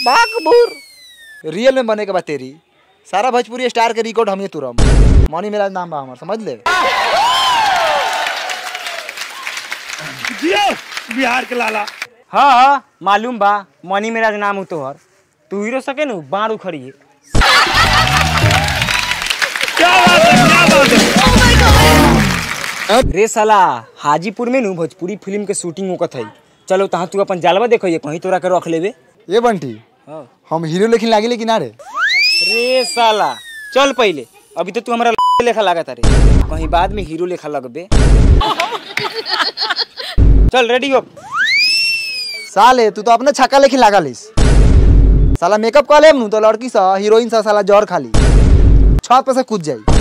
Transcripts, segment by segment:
बाकबूर real में बने के बाद तेरी सारा भोजपुरी स्टार के रिकॉर्ड हम ही तुरम मनी मेरा नाम बा हमार समझ ले बिहार के लाला हाँ हाँ मालूम बा मनी मेरा नाम हो तोहर तू हीरो सके नु बाण उखड़ी है क्या बात है क्या बात है रे साला हाजीपुर में नु भोजपुरी फिल्म के शूटिंग होकत है चलो तहाँ तू अपन जालवा देखो ये कहीं तोरा के रख लेबे ये बंटी हाँ। हम हीरो लेकिन लागे लेकिन ना रे रे साला चल पहले अभी तो तू हमारा लेखा लागत रे कहीं बाद में हीरो लेखा लगबे चल रेडी हो साले तू तो अपने छक्का लेकिन लागा लिस साला मेकअप कर लेम नु तो लड़की सा हीरोइन सा साला जौर खाली छत पे से कूद जाई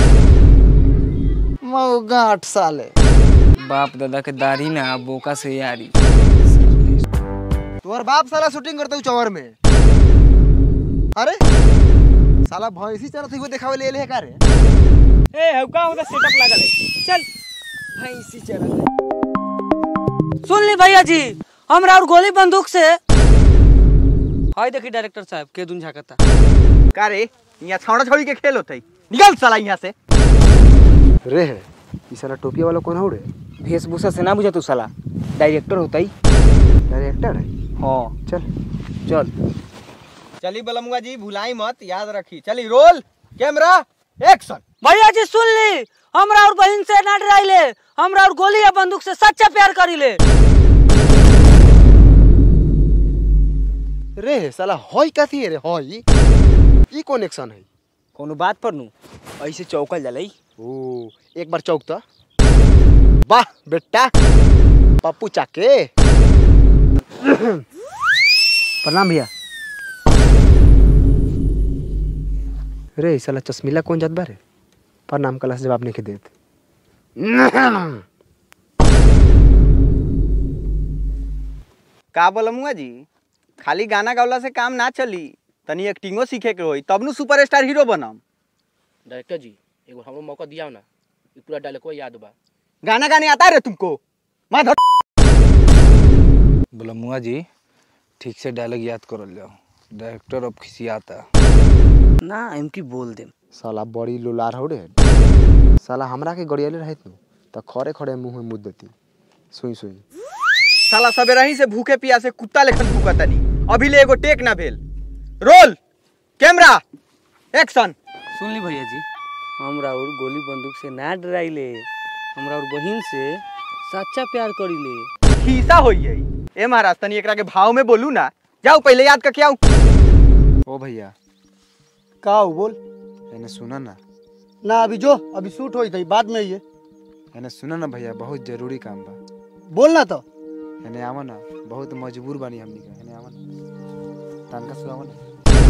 मौगाट साले बाप दादा के दाढ़ी ना बोका से यारी तोहर बाप साला शूटिंग करते चौर में अरे साला भैंसी चरत हुए देखावे ले ले का रे ए हौका होता सेटअप लागल है चल भैंसी चरत सुन ली भैया जी हमरा और गोली बंदूक से हाय देखी डायरेक्टर साहब के दुन झाकता का रे यहाँ छौड़ा छौड़ी के खेल होते निकल साला यहाँ से रे है ई साला टोपिया वाला कौन हो रे वेशभूषा से ना बुझा तू साला डायरेक्टर होता ही डायरेक्टर है हाँ चल चल चली बलमुआ जी भुलाई मत याद रखी चली रोल कैमरा एक्शन भैया जी सुन ली हमरा और बहन से ना डराइले हमरा और गोली या बंदूक से सच्चा प्यार करीले रे साला हई कथी है रे हई ई कौन एक्शन है कोनो बात पर नु ऐसे चौकल जाला ई। ओ एक बार चौक तो वाह बेटा पप्पू चाके प्रणाम भैया रे ई साला चश्मीला कौन जात बा रे प्रणाम कला से जवाब नहीं के देत का बलमुआ जी खाली गाना गावला से काम ना चली तनी एक्टिंगो सीखे के होई तब नु सुपरस्टार हीरो बनम डायरेक्टर जी एगो हमरो मौका दिया ना ई पूरा डायलॉग याद बा गाना गाने आता है रे तुमको माधव बलमुआ जी ठीक से डायलॉग याद करल जाओ डायरेक्टर अब खिसियाता ना इनकी बोल दे साला बड़ी लोलार हो रे साला हमरा के गड़ियाले रहत नु त खड़े खड़े मुंह में मुद देती सुई सुई साला सबेरही से भूखे पियासे कुत्ता लेखन भूकतनी अभी ले एगो टेक ना भेल रोल कैमरा एक्शन सुन ली भैया जी हमरा और गोली बंदूक से ना डराइले हमरा और बहन से सच्चा प्यार करीले खीसा होई है ए महाराज तनी एकरा के भाव में बोलू ना जाओ पहले याद करके आओ ओ भैया का हो बोल एने सुना ना ना अभी जो अभी शूट होई थी बाद में ये एने सुना ना भैया बहुत जरूरी काम बा बोल ना तो एने आवा ना बहुत मजबूर बानी हमनी के एने आवा ना तनका सुनावा ना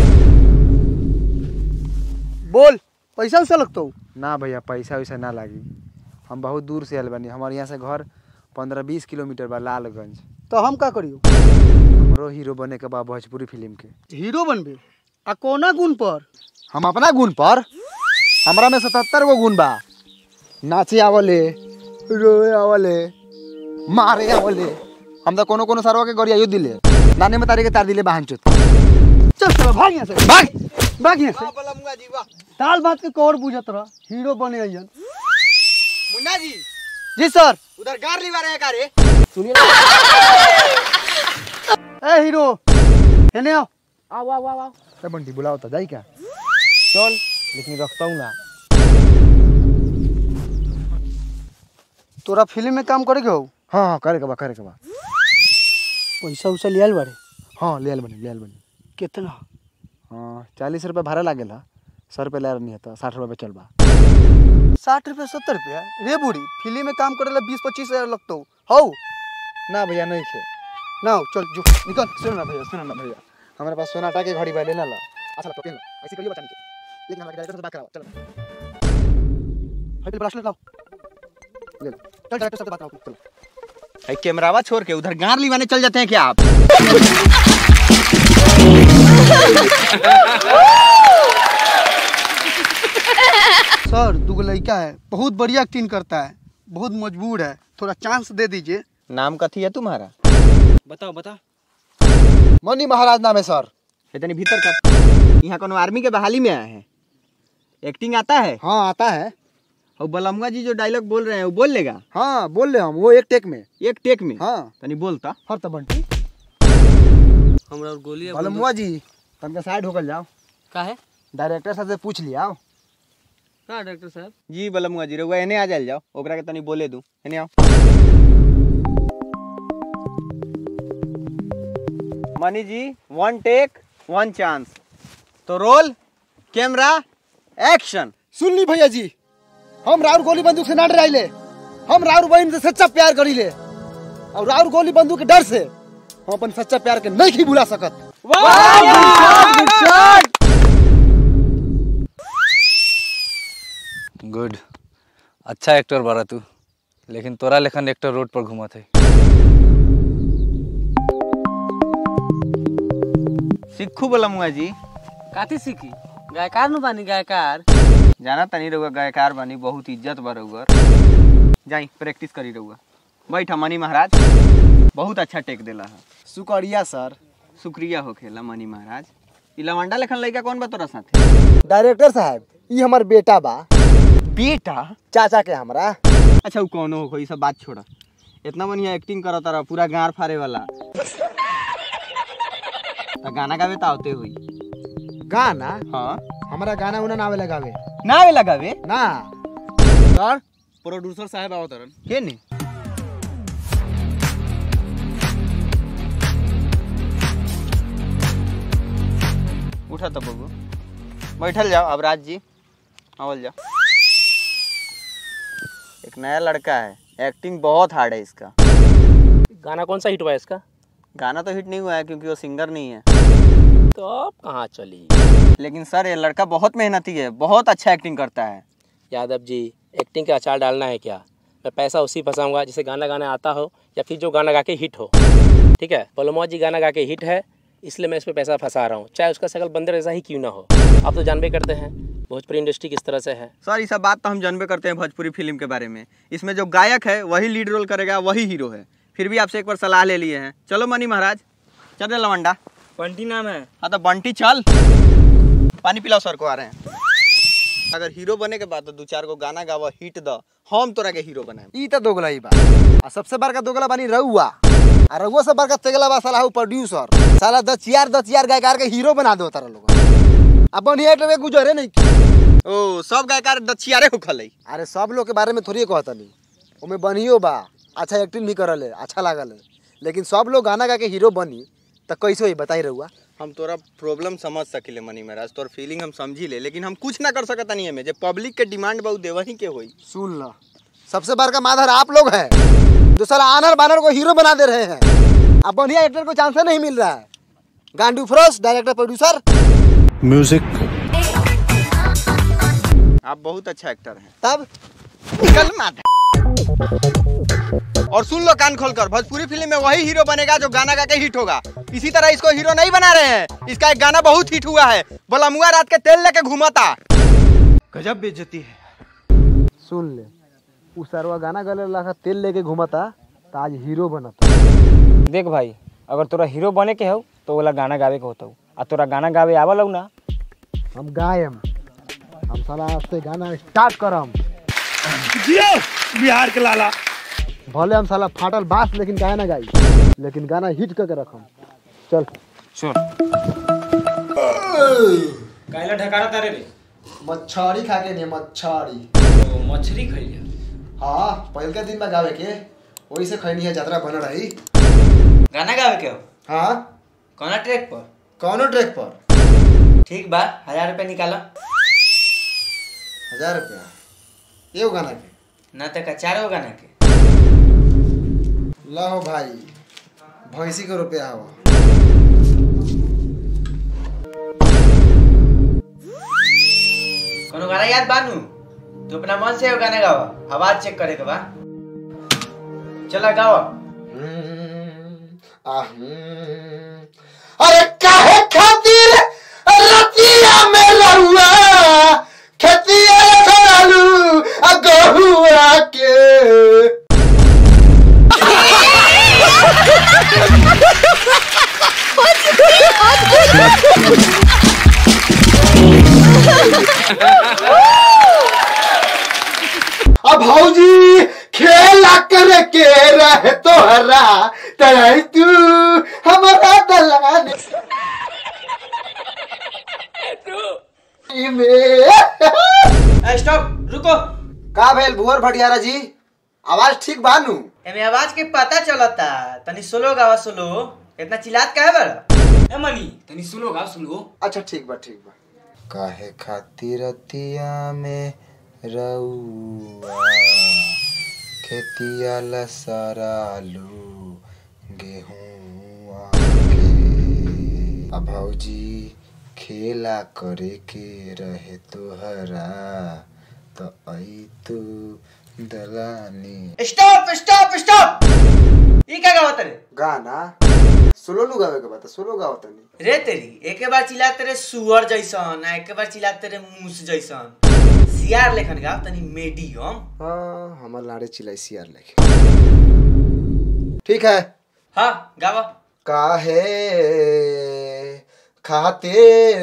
बोल पैसा उसा लगता हो ना भैया पैसा वैसा ना लागी हम बहुत दूर से आयल बानी हमारे यहाँ से घर पंद्रह बीस किलोमीटर बा लालगंज तो हम का करियो हमरो हीरो बने के बा भोजपुरी फिल्म के हीरो बनबे आ कोना गुण पर हम अपना गुण पर हमरा में सतहत्तर गो गुण बा नाचे आवले रोए आवले मारे आवले हम तो कोनो कोनो सरवा के गरिया दिले नाने में तारी के तार दिले बहन चुत चल चल भाग यहाँ से भाग भाग यहाँ से बलमुआ जी वाह दाल भात के कौर बुझत रह हीरो बने अइयन मुन्ना जी जी सर उधर गार लिवा रहे का रे ए हीरो एने आओ आओ आओ आओ आओ ए बंटी बुलाओ तो जाई क्या चल लेकिन रखता हूँ ना तोरा फिल्म में काम करे के हो हाँ हाँ करे के बा करे के बा पैसा उसा लियाल बारे हाँ ले आल बनी ले आल बनी कितना हाँ चालीस रुपये भाड़ा लागेला सौ रुपये ले नहीं है साठ रुपये चल बा साठ रुपया सत्तर रुपया रे बूढ़ी फिल्म में काम करे ला बीस पच्चीस हजार लगता हो हौ ना भैया नहीं खे ना हो, चल जो निकल सुनो ना भैया सुनो ना भैया हमारे पास सोनाटा के घड़ी बा लेना ला अच्छा तो ला ऐसे करिए बचाने के लेकिन हमारे डायरेक्टर से बात कराओ चलो हट ब्रासलेट लाओ ले लो चल डायरेक्टर से बात कराओ चलो भाई कैमरावा छोड़ के उधर गार लिवाने चल जाते हैं क्या आप सर दूगो लड़का है बहुत बढ़िया एक्टिंग करता है बहुत मजबूर है थोड़ा चांस दे दीजिए नाम कथी है तुम्हारा बताओ बता मनी महाराज नाम है सर इतनी भीतर कर यहाँ कोनो आर्मी के बहाली में आए हैं एक्टिंग आता है हाँ आता है और बलमुआ जी जो डायलॉग बोल रहे हैं वो बोल लेगा हाँ बोल ले हम वो एक टेक में एक टेक में हाँ तनी बोलता हर तो बंटी हमरा और गोली बलमुआ जी तनका साइड होकर जाओ का है डायरेक्टर साहब से पूछ लिया का डॉक्टर साहब जी बलमुआ जी रहुआ एने आ जाइल जाओ ओकरा के तनी बोले दू एने आओ Mani ji one take one chance तो रोल कैमरा एक्शन सुन ली भैया जी हम राउर गोली बंदूक से ना डराइले हम राउर बहन से सच्चा प्यार करीले और राउर गोली बंदूक के डर से हम अपन सच्चा प्यार के नहीं भुला सकत गुड अच्छा एक्टर बारा तू लेकिन तोरा लेखन एक्टर रोड पर घूमत है सिक्खू बलमुआ जी काती सीखी गायकार नु बानी गायकार जाना तनी रहुआ गायकार बनी बहुत इज्जत बा रहुआ जाई प्रैक्टिस करी रहुआ बैठा मनी महाराज बहुत अच्छा टेक देला है शुक्रिया सर शुक्रिया होखेला मनी महाराज ई लवंडा लेखन लइका कौन बा तोरा साथे डायरेक्टर साहब ये हमार बेटा बा बेटा चाचा के हमरा अच्छा उ कौनो हो ई सब बात छोड़ा इतना बढ़िया एक्टिंग करत रहा पूरा गार फाड़े वाला तो गाना गावे तो आवते हुई गाना हाँ हमारा गाना उना नावे लगावे ना आवे लगावे ना सर प्रोड्यूसर साहब आओ तरन के ने उठा तो बबू बैठल जाओ अब राज जी आवल जाओ एक नया लड़का है एक्टिंग बहुत हार्ड है इसका गाना कौन सा हिट हुआ है इसका गाना तो हिट नहीं हुआ है क्योंकि वो सिंगर नहीं है तो अब कहाँ चली लेकिन सर ये लड़का बहुत मेहनती है बहुत अच्छा एक्टिंग करता है यादव जी एक्टिंग का अचार डालना है क्या मैं पैसा उसी फंसाऊंगा जिसे गाना गाना आता हो या फिर जो गाना गा के हिट हो ठीक है बलमौज जी गाना गा के हिट है इसलिए मैं इस पर पैसा फंसा रहा हूँ चाहे उसका शकल बंदर ऐसा ही क्यों ना हो आप तो जानबे करते हैं भोजपुरी इंडस्ट्री किस तरह से है सर ये सब बात तो हम जानबे करते हैं भोजपुरी फिल्म के बारे में इसमें जो गायक है वही लीड रोल करेगा वही हीरो है फिर भी आपसे एक बार सलाह ले लिए हैं चलो मनी महाराज चल रे लवंडा बंटी नाम है हाँ तो बंटी चल पानी पिलाओ सर को आ रहे हैं अगर हीरो बने के बाद तो दो चार गो गाना गावा हिट द हम तोरा के हीरो बनाए ई तो दोगला ही बा आ सबसे बड़का दोगला बानी रउआ आ रउआ से बड़का तेगला बा साला हु प्रोड्यूसर साला दस यार दस यार गायकार के हीरो बना दो तारा लोग अब बढ़िया एक लोग गुजरे नहीं की। ओ सब गायकार दछियारे हो खलई अरे सब लोग के बारे में थोड़ी कहता नहीं ओमे बनियो बा अच्छा एक्टिंग भी करल है अच्छा लागल है लेकिन सब लोग गाना गा के हीरो बनी तो कैसे होई बताई रहुआ हम तोरा प्रॉब्लम समझ सकिले मनी महाराज तोर फीलिंग हम समझी ले लेकिन हम कुछ ना कर सकता नहीं में जे पब्लिक के डिमांड बहुत देवही के होई सुन लो सबसे बड़का माधर आप लोग हैं जो साला आनर बानर को हीरो बना दे रहे हैं अब बढ़िया एक्टर को चांस नहीं मिल रहा है गांडू फ्रोस डायरेक्टर प्रोड्यूसर आप बहुत अच्छा एक्टर हैं तब निकल मार और सुन लो कान खोलकर भोजपुरी फिल्म में वही हीरो बनेगा जो गाना गा के हिट होगा इसी तरह इसको हीरो नहीं बना रहे हैं इसका एक गाना बहुत हिट हुआ है बोला मुआ रात के तेल लेके घुमाता गजब बेइज्जती है सुन ले उ सरवा गाना गले लगा तेल लेके घुमाता तो आज हीरो बनता देख भाई अगर तोरा हीरो बने के हो तो वाला गाना गावे के होता आ तोरा गाना गावे आवल हो ना हम गायम हम साला आज से गाना स्टार्ट करम जियो बिहार के लाला भले हम साला फाटल बास लेकिन गाना गाई लेकिन गाना हिट करके रखम चल काइला ढकारा तारे रे मच्छरी खा के नहीं मच्छरी तो मछली खइले हाँ पहल के दिन में गावे के वही से खैनी है यात्रा बन रही गाना गावे के हो हाँ कौना ट्रैक पर कौनो ट्रैक पर ठीक बा हजार रुपया निकालो हजार रुपया एगो गाना के ना तो का चार गो गाना के लो भाई भैंसी के रुपया हवा कोनो गाना याद बानू तू अपना मन से वो गाना गावा आवाज चेक करे के बा चला गावा अरे काहे खातिर रतिया में लहुआ खेतिया करालू आ गहुआ के What's अब भौजी खेला कर के रहे तोहरा तराई तू हमारा दलान में स्टॉप रुको का भेल भुवर भटियारा जी आवाज ठीक बानू एमे आवाज के पता चलता तनी सोलो गावा सोलो इतना चिल्लात काहे बड़ा ए मनी तनी सुनो गा सुनो अच्छा ठीक बा ठीक बा काहे खातिर रतिया में रउआ खेतिया लसरालू गेहूं अब भौजी खेला करे के रहे तोहरा तो आई तू दलानी स्टॉप स्टॉप स्टॉप ई का गावत रे गाना सोलो नु गावे के बात सोलो गावत नहीं रे तेरी एके बार चिल्लाते रे सुअर जैसन आ एके बार चिल्लाते रे मूस जैसन सियार लेखन गाव तनी मीडियम हाँ हमार लाड़े चिल्लाई सियार लेके ठीक है हाँ गावा काहे खाते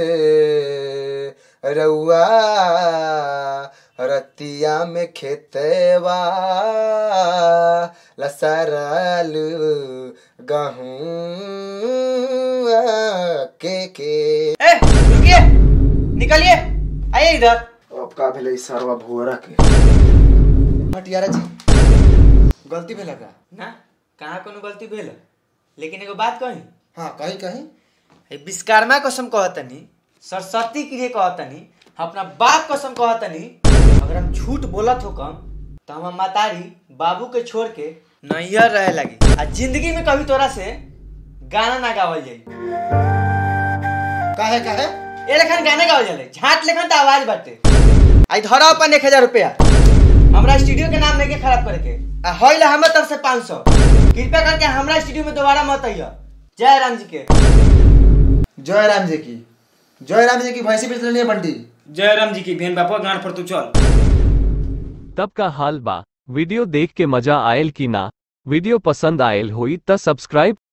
रउआ रतिया में खेतवा लसरल गहूँ के के ए रुकिए निकलिए आइए इधर अब का भेलै सरवा भुअरा के भटियारा जी गलती भेला का ना कहाँ कोनो गलती भेल लेकिन एगो बात कही हाँ कहीं कहीं ए विश्वकर्मा कसम कहतनी सरस्वती के लिए कहतनी अपना बाप कसम कहतनी अगर हम झूठ बोलत हो कम तो हम मातारी बाबू के छोड़ के नैहर रहे लगी आ जिंदगी में कभी तोरा से गाना ना गावल जाई काहे काहे ए लेखन गाना गावल जाले झाट लेखन तो आवाज बाटे आई धरा अपन एक हजार रुपया हमरा स्टूडियो के नाम लेके खराब करे के आ होइल हमर तरफ से पाँच सौ कृपया करके हमरा स्टूडियो में दोबारा मत आइयो जय राम जी के जय राम जी की जय राम जी की भैंसी बेच लेनी है बंटी जय राम जी की बहन बापा गांठ पर तू चल तब का हाल बा वीडियो देख के मजा आयल की ना वीडियो पसंद आयल होई त सब्सक्राइब